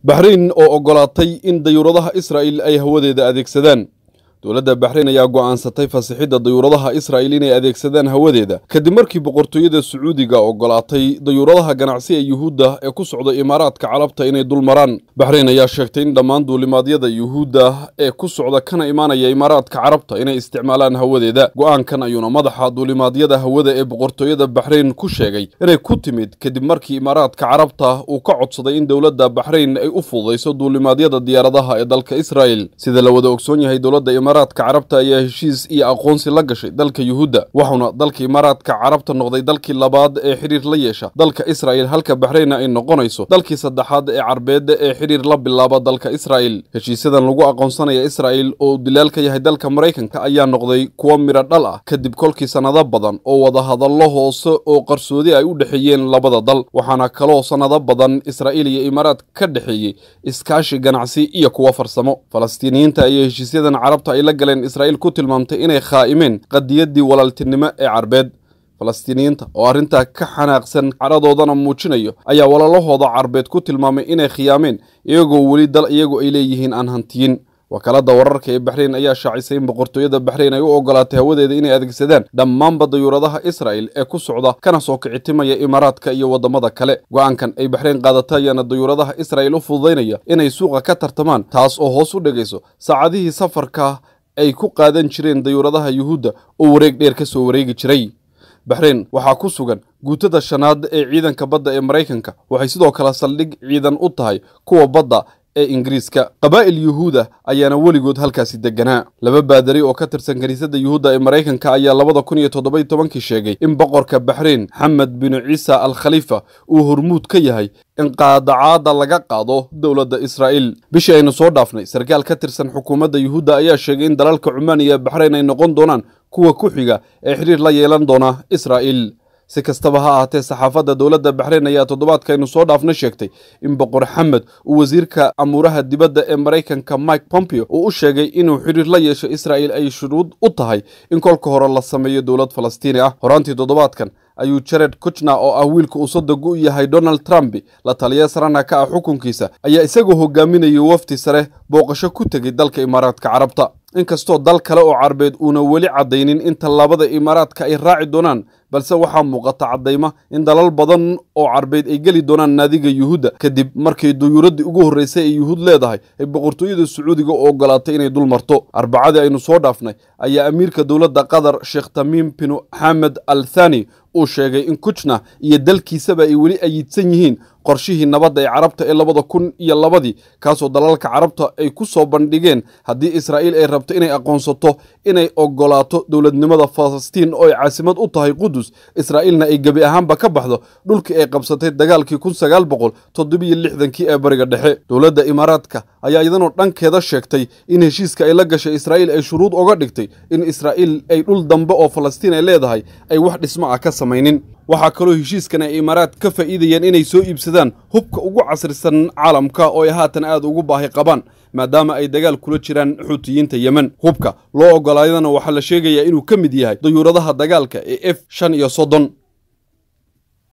baxrayn oo oggolaatay in dayuuradaha israa'il ay hawadeeda adeegsadaan dowladda baxrayn ayaa go'aansatay fasixidda dayuuradaha israa'il inay adeegsadaan hawadeeda kadib markii boqortooyada sacuudiga oggolaatay dayuuradaha ganacsi ee yuhuudda ee ku socda imaaraadka carabta inay dul maraan baxrayn ayaa sheegtay in dhammaan duulimaadyada yuhuudda ee ku socda kana imaanaya imaaraadka carabta inay isticmaalaan hawadeeda go'aankan ayuuna madaxa duulimaadyada hawada ee boqortooyada baxrayn ku sheegay inay ku timid kadib markii imaaraadka carabta uu ka codsaday in dowladda baxrayn ay u fududayso duulimaadyada diyaaradaha ee dalka israa'il sida la wada ogsoon yahay dowladda imaaraadka carabta ayaa heshiis iyo aqoonsi la gashay dalka yuhuudda wuxuuna dalka imaaraadka carabta noqday dalkii labaad ee xidhiir la yeesha dalka israa'il halka baxraynna ay noqonayso dalkii saddexaad ee carbeedda ee xidhiir la bilaaba dalka israa'il heshiisyadan lagu aqoonsanaya israa'il oo dilaal ka yahay dalka maraykanka ayaa noqday kuwo midho dhal ah kadib kolkii sannado badan oo wadahadallo hoose oo qarsoodi ay u dhexeeyeen labada dal waxaana kaloo sannado badan israa'iil iyo imaaraad ka dhexeeyey iskaashi ganacsi iyo kuwo farsamo falastiiniyiinta ayaa heshiisyadan carabta ay la galeen israa'iil ku tilmaamtay inay khaa'imeen qadiyaddii walaaltinimo ee carbeed falastiiniyiinta oo arrintaa ka xanaaqsan cadhadoodana muujinayo ayaa walaalahooda carbeed ku tilmaamay inay khiyaameen iyagoo weli dal iyagu ay leeyihiin aan hantiyin wakaaladda wararka ee baxrayn ayaa shaacisay in boqortooyada baxrayn ay u oggolaatay hawadeeda inay adeegsadaan dhammaanba dayuuradaha israa'il ee ku socda kana soo kicitimaya imaaraadka iyo waddamada kale go'aankan ay baxrayn qaadata ayaana dayuuradaha israa'il u fududaynaya inay suuqa ka tartamaan taas oo hoos u dhigayso saacadihii safarka ay ku qaadan jireen dayuuradaha yuhuudda oo wareeg dheer ka soo wareegi jiray baxrayn waxaa ku sugan guutada shanaad ee ciidanka badda ee maraykanka waxay sidoo kale saldhig ciidan u tahay kuwa badda ee ingiriiska qabaa'il yuhuuda ayaana weligood halkaasi deganaa laba baadari oo ka tirsan kiniisadda yuhuudda ee maraykanka ayaa labada kun iyo toddobai tobankii sheegay in boqorka baxrayn xamed binu ciisa al khaliifa uu hormuud ka yahay in qaadacaada laga qaado dowladda israa'iil bishii aynu soo dhaafnay sarkaal ka tirsan xukuumadda yuhuudda ayaa sheegay in dalalka cumaan iyo baxrayn ay noqon doonaan kuwa ku xiga ee xidhiir la yeelan doona israa'iil si kastaba ha ahaatee saxaafadda dowladda baxrayn ayaa toddobaadkaynu soo dhaafna sheegtay in boqor xamed uu wasiirka amuuraha dibadda ee maraykanka mike pompeo uu u sheegay inuu xidhiir la yeesho israa'il ay shuruud u tahay in kolka hore la sameeyo dowlad falastiini ah horaantii toddobaadkan ayuu jared kuchna oo ah wiilka uu soddog u yahay donald trump la taliya sarana ka ah xukunkiisa ayaa isagoo hogaaminayay wafti sare booqasho ku tegay dalka imaaraadka carabta inkastoo dal kale oo carbeed uuna weli caddaynin in tallaabada imaaraadka ay raaci doonaan balse waxaa muuqata caddayma in dalal badan oo carbeed ay geli doonaan naadiga yuhuudda kadib markii duyuuraddii ugu horraysay ee yuhuud leedahay ay boqortooyada sacuudiga u oggolaatay inay dul marto arbacadii aynu soo dhaafnay ayaa amiirka dowladda qatar sheekh tamiim binu xamed al thani uu sheegay in kuchna iyo dalkiisaba ay weli ayidsan yihiin qorshihii nabadda ee carabta ee labada kun iyo labadii kaasoo dalalka carabta ay ku soo bandhigeen haddii israa'iil ay rabto inay aqoonsato inay oggolaato dowladnimada falastiin oo ay caasimad u tahay qudus israa'iilna ay gebi ahaanba ka baxdo dhulkii ay qabsatay dagaalkii kun sagaal boqol toddobiyo lixdankii ee bariga dhexe dowladda imaaraadka ayaa iyadanoo dhankeeda sheegtay in heshiiska ay la gashay israa'iil ay shuruud oga dhigtay in israa'iil ay dhul dambe oo falastiin ay leedahay ay wax dhismo ah ka samaynin waxaa kaloo heshiiskan ay imaaraad ka faa'iidayeen inay soo iibsadaan hubka ugu casrisan caalamka oo ay haatan aad ugu baahi qabaan maadaama ay dagaal kula jiraan xuutiyiinta yemen hubka loo oggolaadana waxaa la sheegayaa inuu ka mid yahay dayuuradaha dagaalka ee f shan iyo soddon